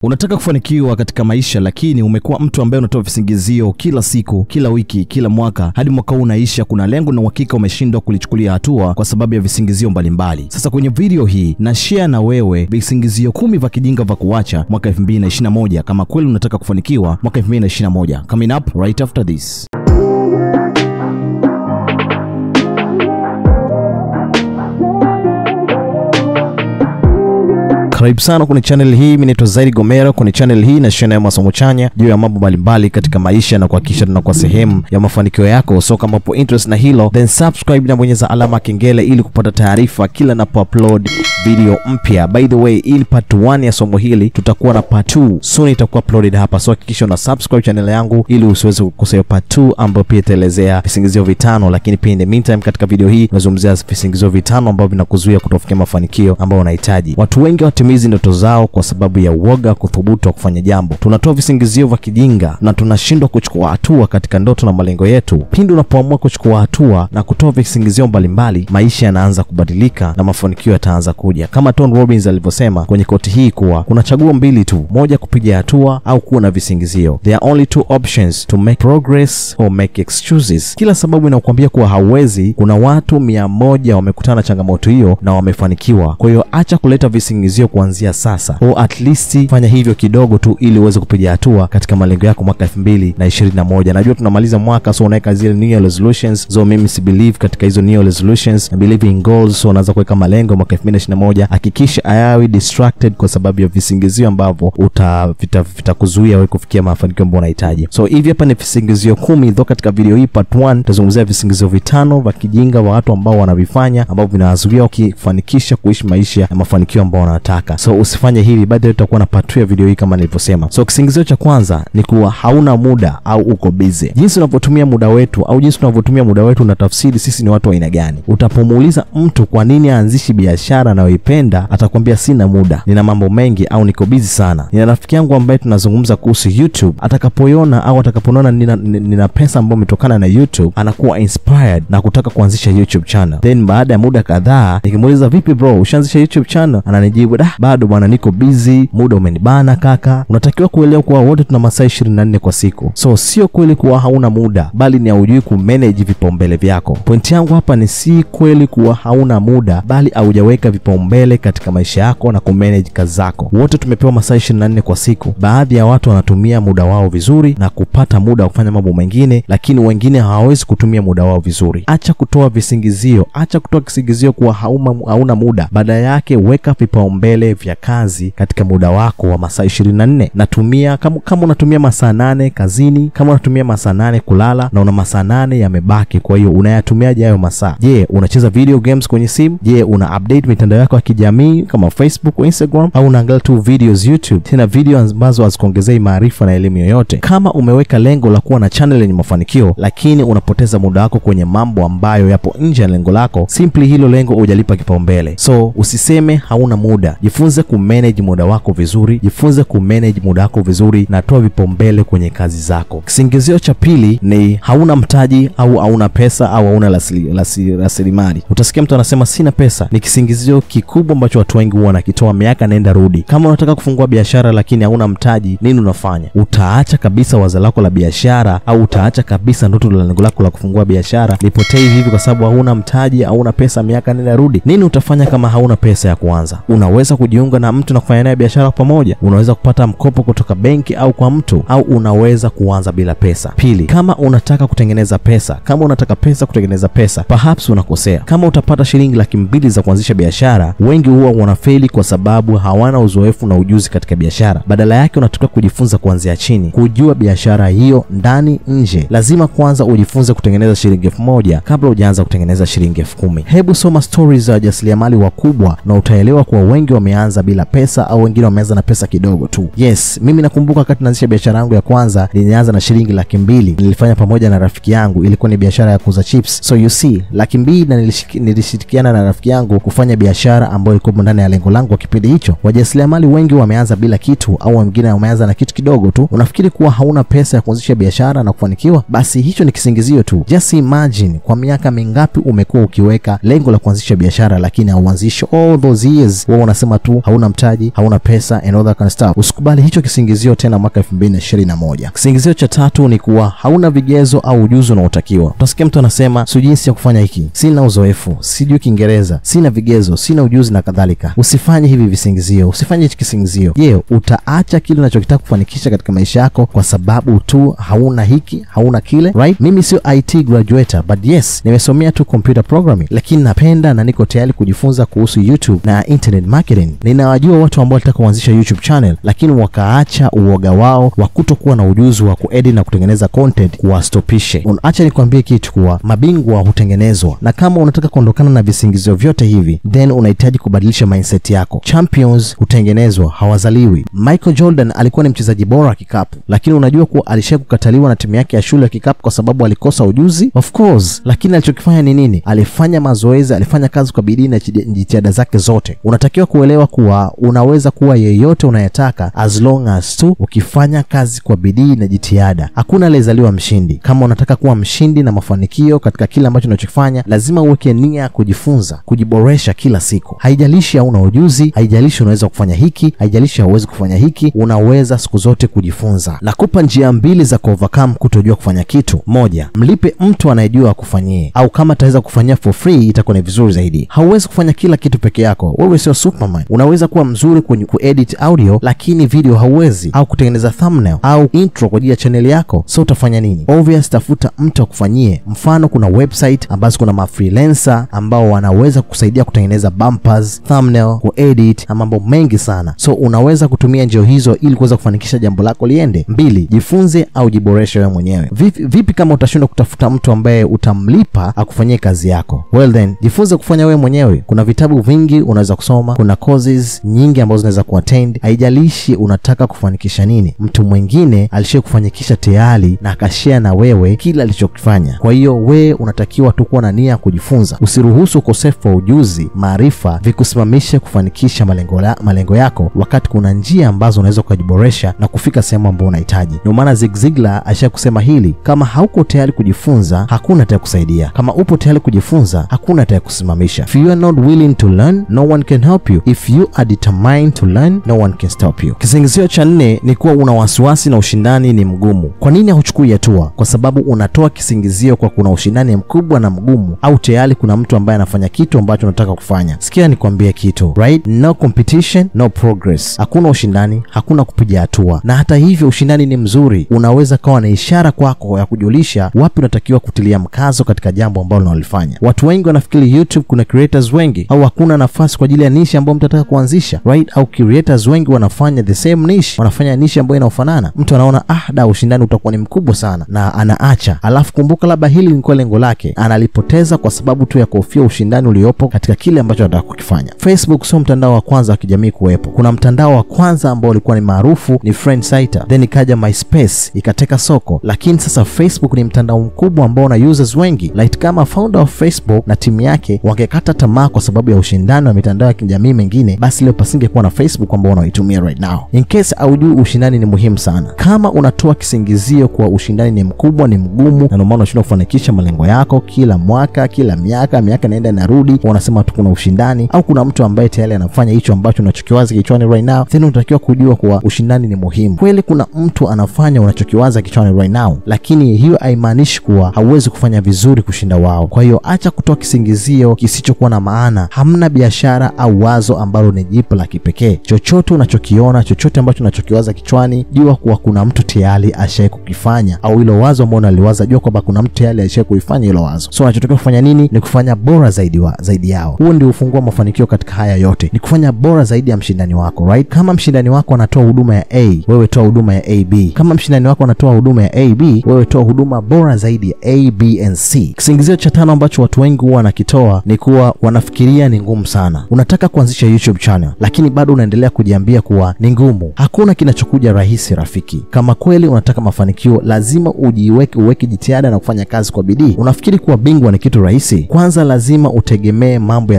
Unataka kufanikiwa katika maisha, lakini umekuwa mtu ambaye unatoa visingizio kila siku, kila wiki, kila mwaka, hadi mwaka huu unaisha. Kuna lengo na uhakika umeshindwa kulichukulia hatua kwa sababu ya visingizio mbalimbali. Sasa kwenye video hii na share na wewe visingizio kumi vya kijinga vya kuacha mwaka 2021 kama kweli unataka kufanikiwa mwaka 2021. Coming up right after this. Karibu sana kwenye channel hii. Mimi naitwa Zaidi Gomero. Kwenye channel hii na share masomo chanya juu ya mambo mbalimbali katika maisha na kuhakikisha tunakuwa sehemu ya mafanikio yako. So kama upo interest na hilo, then subscribe na bonyeza alama ya kengele ili kupata taarifa kila napo upload video mpya. By the way, ili part 1 ya somo hili tutakuwa na part 2 soon itakuwa uploaded hapa, so hakikisha una subscribe channel yangu ili usiweze kukosa part 2 ambayo pia itaelezea visingizio vitano, lakini pia in the meantime katika video hii nazungumzia visingizio vitano ambavyo vinakuzuia kutofikia mafanikio ambayo unahitaji. Watu wengi hawatimizi ndoto zao kwa sababu ya uoga kuthubutu wa kufanya jambo. Tunatoa visingizio vya kijinga na tunashindwa kuchukua hatua katika ndoto na malengo yetu. Pindi unapoamua kuchukua hatua na kutoa visingizio mbalimbali, maisha yanaanza kubadilika na mafanikio yataanza kuja, kama Tony Robbins alivyosema kwenye koti hii kuwa kuna chaguo mbili tu, moja kupiga hatua au kuwa na visingizio. There are only two options to make progress or make excuses. Kila sababu inakuambia kuwa hauwezi, kuna watu mia moja wamekutana na changamoto hiyo na wamefanikiwa. Kwa hiyo acha kuleta visingizio kuanzia sasa, au at least fanya hivyo kidogo tu, ili uweze kupiga hatua katika malengo yako mwaka elfu mbili na ishirini na moja. Najua tunamaliza mwaka, so unaweka zile new year resolutions. So mimi si believe katika hizo new year resolutions, I believe in goals. So unaanza kuweka malengo mwaka elfu mbili na ishirini na moja. Hakikisha ayawi distracted kwa sababu ya visingizio ambavyo uta vitakuzuia vita wewe kufikia mafanikio ambayo unahitaji. So hivi hapa ni visingizio kumi dho. Katika video hii part 1 tutazungumzia visingizio vitano vya kijinga wa watu ambao wanavifanya ambavyo vinawazuia ukifanikisha kuishi maisha ya mafanikio ambao wanataka. So usifanye hivi, baadaye tutakuwa na part 2 ya video hii kama nilivyosema. So kisingizio cha kwanza ni kuwa hauna muda au uko busy. Jinsi unavyotumia muda wetu au jinsi tunavyotumia muda wetu unatafsiri sisi ni watu wa aina gani. Utapomuuliza mtu kwa nini aanzishi biashara anayoipenda, atakwambia sina muda, nina mambo mengi au niko busy sana. Nina rafiki yangu ambaye tunazungumza kuhusu YouTube, atakapoiona au atakapoona nina, nina pesa ambayo imetokana na YouTube anakuwa inspired na kutaka kuanzisha YouTube channel. Then baada ya muda kadhaa nikimuuliza, vipi bro, ushaanzisha YouTube channel? Ananijibu, da bado bwana, niko busy, muda umenibana kaka. Unatakiwa kuelewa kuwa wote tuna masaa ishirini na nne kwa siku, so sio kweli kuwa hauna muda, bali ni haujui kumanage vipaumbele vyako. Pointi yangu hapa ni si kweli kuwa hauna muda, bali haujaweka vipaumbele katika maisha yako na kumanage kazi zako. Wote tumepewa masaa ishirini na nne kwa siku. Baadhi ya watu wanatumia muda wao vizuri na kupata muda wa kufanya mambo mengine, lakini wengine hawawezi kutumia muda wao vizuri. Acha kutoa visingizio, acha kutoa kisingizio kuwa hauma, hauna muda. Badala yake weka vipaumbele vya kazi katika muda wako wa masaa ishirini na nne. Natumia kama, kama unatumia masaa nane kazini, kama unatumia masaa nane kulala na una masaa nane yamebaki, kwa hiyo unayatumiaje hayo masaa? Je, unacheza video games kwenye simu? Je, una update mitandao yako ya kijamii kama Facebook au Instagram, au unaangalia tu videos YouTube, tena video ambazo hazikuongezei maarifa na elimu yoyote? Kama umeweka lengo la kuwa na channel yenye mafanikio, lakini unapoteza muda wako kwenye mambo ambayo yapo nje ya lengo lako, simply hilo lengo hujalipa kipaumbele. So usiseme hauna muda, jifunze kumanage muda wako vizuri, jifunze kumanage muda wako vizuri na toa vipaumbele kwenye kazi zako. Kisingizio cha pili ni hauna mtaji au hauna pesa au hauna rasilimali. Utasikia mtu anasema sina pesa. Ni kisingizio kikubwa ambacho watu wengi huwa wanakitoa miaka nenda rudi. Kama unataka kufungua biashara lakini hauna mtaji, nini unafanya? Utaacha kabisa wazo lako la biashara au utaacha kabisa ndoto la lengo lako la kufungua biashara lipotee hivi hivi kwa sababu hauna mtaji, hauna pesa, miaka nenda rudi? Nini utafanya kama hauna pesa ya kuanza? Unaweza kujiunga na mtu na kufanya naye biashara pamoja. Unaweza kupata mkopo kutoka benki au kwa mtu, au unaweza kuanza bila pesa. Pili, kama unataka kutengeneza pesa, kama unataka pesa kutengeneza pesa, perhaps unakosea. Kama utapata shilingi laki mbili za kuanzisha biashara, wengi huwa wanafeli kwa sababu hawana uzoefu na ujuzi katika biashara. Badala yake unatakiwa kujifunza kuanzia chini, kujua biashara hiyo ndani nje. Lazima kwanza ujifunze kutengeneza shilingi elfu moja kabla hujaanza kutengeneza shilingi elfu kumi. Hebu soma stories za wajasiriamali wakubwa na utaelewa kuwa wengi wameanza bila pesa au wengine wameanza na pesa kidogo tu. Yes, mimi nakumbuka wakati naanzisha biashara yangu ya kwanza nilianza na shilingi laki mbili. Nilifanya pamoja na rafiki yangu, ilikuwa ni biashara ya kuuza chips. So you see, laki mbili na nilishirikiana na rafiki yangu kufanya biashara biashara ambayo ilikuwa ndani ya lengo langu kwa kipindi hicho. Wajasiriamali wengi wameanza bila kitu, au wengine wameanza na kitu kidogo tu. Unafikiri kuwa hauna pesa ya kuanzisha biashara na kufanikiwa? Basi hicho ni kisingizio tu. Just imagine, kwa miaka mingapi umekuwa ukiweka lengo la kuanzisha biashara, lakini hauanzishi all those years. Wewe unasema tu hauna mtaji, hauna pesa and all that kind of stuff. Usikubali hicho kisingizio tena mwaka 2021. Kisingizio cha tatu ni kuwa hauna vigezo au ujuzi unaotakiwa. Utasikia mtu anasema sijui jinsi ya kufanya hiki, sina uzoefu, sijui Kiingereza, sina vigezo, sina ujuzi na kadhalika. Usifanye hivi visingizio, usifanye hichi kisingizio. Je, utaacha kile unachokitaka kufanikisha katika maisha yako kwa sababu tu hauna hiki, hauna kile, right? Mimi sio IT graduate, but yes, nimesomea tu computer programming, lakini napenda na niko tayari kujifunza kuhusu YouTube na internet marketing. Ninawajua watu ambao walitaka kuanzisha YouTube channel, lakini wakaacha uoga wao wa kutokuwa na ujuzi wa kuedit na kutengeneza content kuwastopishe. Acha nikwambie kitu kuwa mabingwa hutengenezwa, na kama unataka kuondokana na visingizio vyote hivi, then unahitaji kubadilisha mindset yako. Champions hutengenezwa, hawazaliwi. Michael Jordan alikuwa ni mchezaji bora wa kikapu, lakini unajua kuwa alisha kukataliwa na timu yake ya shule ya kikapu kwa sababu alikosa ujuzi? Of course, lakini alichokifanya ni nini? Alifanya mazoezi, alifanya kazi kwa bidii na jitihada zake zote. Unatakiwa kuelewa kuwa unaweza kuwa yeyote unayetaka as long as tu ukifanya kazi kwa bidii na jitihada. Hakuna aliyezaliwa mshindi. Kama unataka kuwa mshindi na mafanikio katika kile ambacho unachokifanya, lazima uweke nia ya kujifunza, kujiboresha kila siku. Haijalishi hauna ujuzi, haijalishi unaweza kufanya hiki, haijalishi hauwezi kufanya hiki, unaweza siku zote kujifunza. Nakupa njia mbili za kuovercome kutojua kufanya kitu. Moja, mlipe mtu anayejua akufanyie, au kama ataweza kufanyia for free itakuwa ni vizuri zaidi. Hauwezi kufanya kila kitu peke yako, wewe sio Superman. Unaweza kuwa mzuri kwenye kuedit audio, lakini video hauwezi, au kutengeneza thumbnail au intro kwa ajili ya chaneli yako. So utafanya nini? Obvious, tafuta mtu akufanyie. Mfano, kuna website ambazo kuna mafreelancer ambao wanaweza kusaidia kutengeneza bumpers, thumbnail, kuedit na mambo mengi sana. So unaweza kutumia njia hizo ili kuweza kufanikisha jambo lako liende. Mbili, jifunze au jiboreshe wewe mwenyewe. Vipi, vipi kama utashindwa kutafuta mtu ambaye utamlipa akufanyie kazi yako? Well then, jifunze kufanya wewe mwenyewe. Kuna vitabu vingi unaweza kusoma, kuna courses nyingi ambazo unaweza kuattend. Haijalishi unataka kufanikisha nini, mtu mwingine alishia kufanikisha tayari na akashare na wewe kila alichokifanya. Kwa hiyo wewe unatakiwa tu kuwa na nia ya kujifunza. Usiruhusu ukosefu wa ujuzi, maarifa vikusimamishe kufanikisha malengo, la, malengo yako, wakati kuna njia ambazo unaweza ukajiboresha na kufika sehemu ambayo unahitaji. Ndio maana Zig Ziglar aisha kusema hili, kama hauko tayari kujifunza hakuna atakusaidia. Kama upo tayari kujifunza hakuna atakusimamisha. If you are not willing to learn no one can help you. If you are determined to learn no one can stop you. Kisingizio cha nne ni kuwa una wasiwasi na ushindani ni mgumu. Kwa nini hauchukui hatua? Kwa sababu unatoa kisingizio kwa kuna ushindani mkubwa na mgumu, au tayari kuna mtu ambaye anafanya kitu ambacho unataka kufanya. Sikia nikwambie kitu right? No competition, no progress. Hakuna ushindani, hakuna kupiga hatua. Na hata hivyo ushindani ni mzuri, unaweza kawa na ishara kwako ya kujulisha wapi unatakiwa kutilia mkazo katika jambo ambalo unalifanya. Watu wengi wanafikiri YouTube kuna creators wengi au hakuna nafasi kwa ajili ya niche ambayo mtu anataka kuanzisha right? Au creators wengi wanafanya the same niche, wanafanya niche ambayo inaofanana. Mtu anaona ah, da ushindani utakuwa ni mkubwa sana na anaacha. Alafu kumbuka, labda hili lilikuwa lengo lake, analipoteza kwa sababu tu ya kuhofia ushindani uliopo katika kile ambacho anataka kukifanya. Facebook sio mtandao wa kwanza wa kijamii kuwepo. Kuna mtandao wa kwanza ambao ulikuwa ni maarufu ni Friendsitter, then ikaja MySpace ikateka soko, lakini sasa Facebook ni mtandao mkubwa ambao una users wengi. Like kama founder of Facebook na timu yake wangekata tamaa kwa sababu ya ushindani wa mitandao ya kijamii mengine, basi leo pasingekuwa na Facebook ambao unaitumia right now. In case aujui, ushindani ni muhimu sana. Kama unatoa kisingizio kuwa ushindani ni mkubwa, ni mgumu, na ndio maana unashindwa kufanikisha malengo yako kila mwaka, kila miaka, miaka inaenda inarudi, unasema tu kuna ushindani, au kuna mtu ambaye tayari anafanya hicho ambacho unachokiwaza kichwani right now, then unatakiwa kujua kuwa ushindani ni muhimu. Kweli kuna mtu anafanya unachokiwaza kichwani right now, lakini hiyo haimaanishi kuwa hauwezi kufanya vizuri kushinda wao. Kwa hiyo acha kutoa kisingizio kisichokuwa na maana. Hamna biashara au wazo ambalo ni jipu la kipekee. Chochote unachokiona, chochote ambacho unachokiwaza kichwani, jua kuwa kuna mtu tayari ashai kukifanya, au hilo wazo ambao unaliwaza, jua kwamba kuna mtu tayari ashai kuifanya hilo wazo. So unachotakiwa kufanya nini? Ni kufanya bora zaidi wa, zaidi yao. Huo ndio ufungua mafanikio katika haya yote, ni kufanya bora zaidi ya mshindani wako right? Kama mshindani wako anatoa huduma ya A, wewe toa huduma ya AB. Kama mshindani wako anatoa huduma ya AB, wewe toa huduma bora zaidi ya A, B and C. Kisingizio cha tano ambacho watu wengi huwa wanakitoa ni kuwa wanafikiria ni ngumu sana. Unataka kuanzisha YouTube channel, lakini bado unaendelea kujiambia kuwa ni ngumu. Hakuna kinachokuja rahisi rafiki. Kama kweli unataka mafanikio, lazima ujiweke, uweke jitihada na kufanya kazi kwa bidii. Unafikiri kuwa bingwa ni kitu rahisi? Kwanza lazima utegemee mambo yatakuwa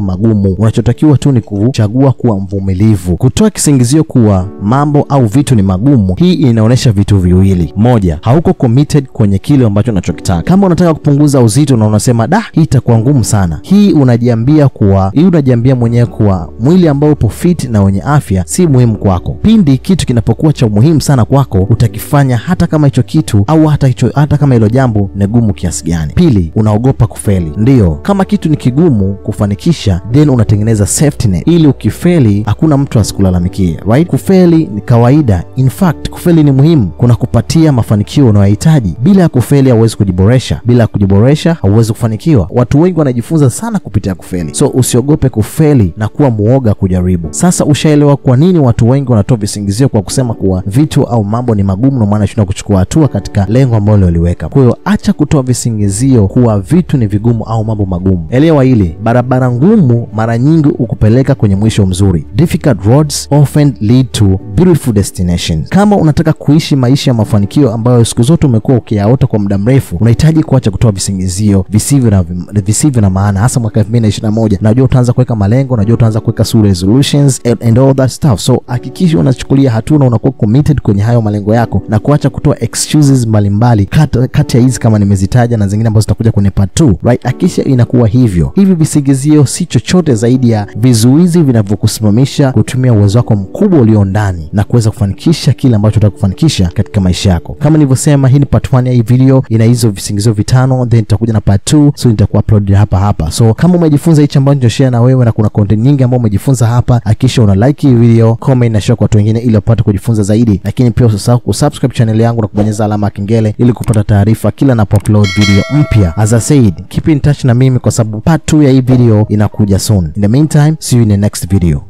magumu. Unachotakiwa tu ni kuchagua kuwa mvumilivu. Kutoa kisingizio kuwa mambo au vitu ni magumu, hii inaonyesha vitu viwili. Moja, hauko committed kwenye kile ambacho unachokitaka. Kama unataka kupunguza uzito na unasema da, hii itakuwa ngumu sana, hii unajiambia kuwa hii unajiambia mwenyewe kuwa mwili ambao upo fit na wenye afya si muhimu kwako. Pindi kitu kinapokuwa cha umuhimu sana kwako, utakifanya hata kama hicho kitu au hata hicho, hata kama hilo jambo ni gumu kiasi gani. Pili, unaogopa kufeli. Ndiyo, kama kitu ni kigumu kufanikisha, then unatengeneza safety net ili ukifeli hakuna mtu asikulalamikie, right? Kufeli ni kawaida, in fact kufeli ni muhimu, kuna kupatia mafanikio unayohitaji. Bila ya kufeli hauwezi kujiboresha, bila ya kujiboresha hauwezi kufanikiwa. Watu wengi wanajifunza sana kupitia kufeli, so usiogope kufeli na kuwa muoga kujaribu. Sasa ushaelewa kwa nini watu wengi wanatoa visingizio kwa kusema kuwa vitu au mambo ni magumu, na maana shindwa kuchukua hatua katika lengo ambalo waliweka. Kwa hiyo acha kutoa visingizio kuwa vitu ni vigumu au mambo magumu. Elewa hili, barabara ngumu mara nyingi hukupeleka kwenye mwisho mzuri. Difficult roads often lead to beautiful destinations. Kama unataka kuishi maisha ya mafanikio ambayo siku zote umekuwa ukiyaota kwa muda mrefu, unahitaji kuacha kutoa visingizio visivyo na visivyo na maana, hasa mwaka 2021. Najua utaanza kuweka malengo, najua utaanza kuweka su resolutions and, and all that stuff, so hakikisha unachukulia hatua na unakuwa committed kwenye hayo malengo yako na kuacha kutoa excuses mbalimbali kati ya hizi kama nimezitaja na zingine ambazo zitakuja kwenye part 2 right. Hakikisha inakuwa hivyo. Hivi visingizio si chochote zaidi ya vizuizi vinavyokusimamisha kutumia uwezo wako mkubwa ulio ndani na kuweza kufanikisha kile ambacho unataka kufanikisha katika maisha yako. Kama nilivyosema, hii ni part 1 ya hii video, ina hizo visingizio vitano, then nitakuja na part 2, so nitakuwa upload hapa hapa. So kama umejifunza hichi ambacho nitashare na wewe na kuna content nyingi ambayo umejifunza hapa, hakikisha una like hii video, comment na share kwa watu wengine ili wapate kujifunza zaidi, lakini pia usisahau kusubscribe channel yangu na kubonyeza alama ya kengele ili kupata taarifa kila napo-upload video mpya. As I said, keep in touch na mimi kwa sababu part 2 ya hii video inakuja soon. In the meantime, see you in the next video.